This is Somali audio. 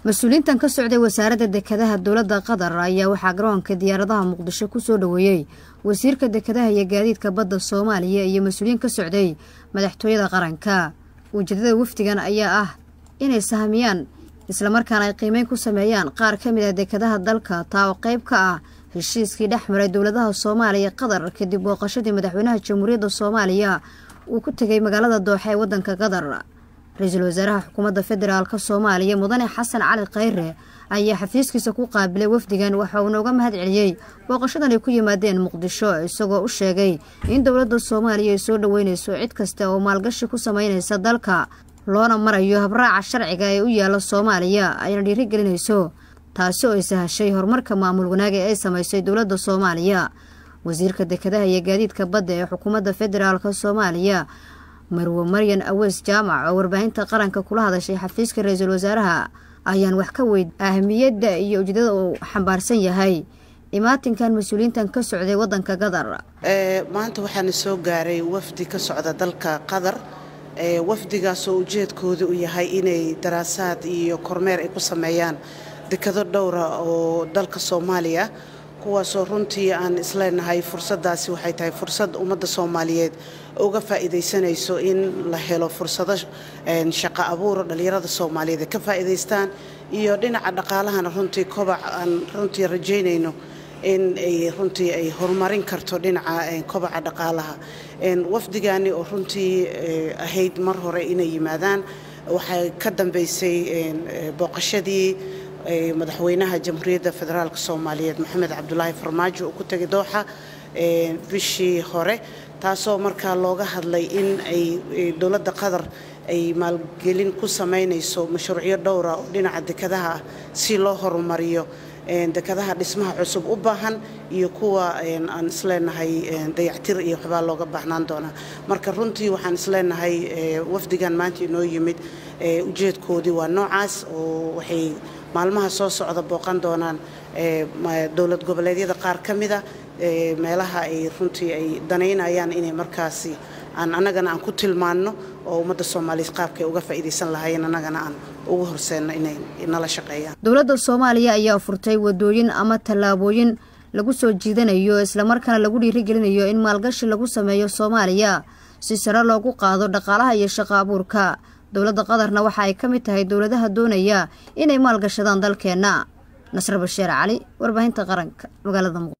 mas-uuliyiintan ka socday wasaaradda dekedaha dowladda qatar ayaa waxaa garoonka diyaaradaha muqdisho kusoo dhoweeyey wasiirka dekedaha iyo gaadiidka badda soomaaliya iyo mas-uuliyiin ka socday madaxtooyada qaranka ujeedada wafdigan ayaa ah inay sahmiyaan islamarkaana ay qiimeyn ku sameeyaan qaar ka mid ah dekedaha dalka taa oo qayb ka ah heshiiskii dhex maray dowladaha soomaaliya qatar kadib booqashadii madaxweynaha jamhuuriyadda soomaaliya uu ku tegay magaalada dooxa ee waddanka qatar ra-iisul wasaaraha xukuumadda federaalk soomaaliya mudane xasan cali khayre ayaa xafiiskiisa ku qaabilay wafdigan waxa uu nooga mahad celiyey booqashadan ay ku yimaadeen muqdisho isagoo u sheegay in dowladda soomaaliya ay soo dhoweynayso cid kasta oo maalgashi ku sameynaysa dalka loona marayo habraaca sharciga ee u yaala soomaaliya ayna dhiirigelinayso taasi oo ay sahashay horumarka maamul wanaaga ee ay samaysay dowladda soomaaliya wasiirka dekedaha iyo gaadiidka badda ee xukuumadda federaalk soomaaliya marwe maryan aweys jaamac oo warbaahinta qaranka kula hadashay xafiiska ra-iisul wasaaraha ayaan wax ka weyd ahmiyadda iyo ujeedada uu xambaarsan yahay imaatinkan mas-uuliyiintan ka socday waddanka qatar maanta waxaana soo gaaray wafdi ka socda dalka qatar wafdigaasoo ujeedkooda u yahay inay daraasaad iyo kormeer ay ku sameeyaan dekado dhowra oo dalka soomaaliya kuwaasoo runtii aan isleenahay fursadaasi waxay tahay fursad ummadda soomaaliyeed uga faa'iidaysanayso in la helo fursado shaqo abuur dhallinyarada soomaaliyeed ay ka faa'iidaystaan iyo dhinaca dhaqaalahana runtii kobac aan runtii rajaynayno in ay runtii ay horumarin karto dhinaca kobaca dhaqaalaha wafdigani oo runtii ahayd mar hore inay yimaadaan waxay ka dambaysay booqashadii madaxweynaha jamhuuriyadda federaalk soomaaliyeed maxamed cabdulaahi farmaajo uu ku tegay dooxa bishii hore taasoo markaa looga hadlay in ay dowladda qatar ay maalgelin ku samaynayso mashruucyo dhowra oo dhinaca dekadaha ah si loo horumariyo dekadaha dhismaha cusub u baahan iyo kuwa aan isleenahay dayactir iyo waxbaa looga baahnaan doonaa marka runtii waxaan isleenahay wafdigan maanta inoo yimid ujeedkoodii waa noocaas oo waxay maalmaha soo socda booqan doonaan dowlad goboleedyada qaar ka mida meelaha ay runtii ay danaynayaan inay markaasi aan annagana aan ku tilmaanno oo ummadda soomaaliyeed qaabkay uga faa'iidaysan lahaayeen annagana aan ugu horseenno inay nala shaqeeyaan dowladda soomaaliya ayaa furtay wadooyin ama tallaabooyin lagu soo jiidanayo islamarkaana lagu dhiirigelinayo in maalgashi lagu sameeyo soomaaliya si sare loogu qaado dhaqaalaha iyo shaqo abuurka dowladda qatarna waxa ay ka mid tahay dowladaha doonaya inay maalgashadaan dalkeenna nasre basheer cali warbaahinta qaranka magaalada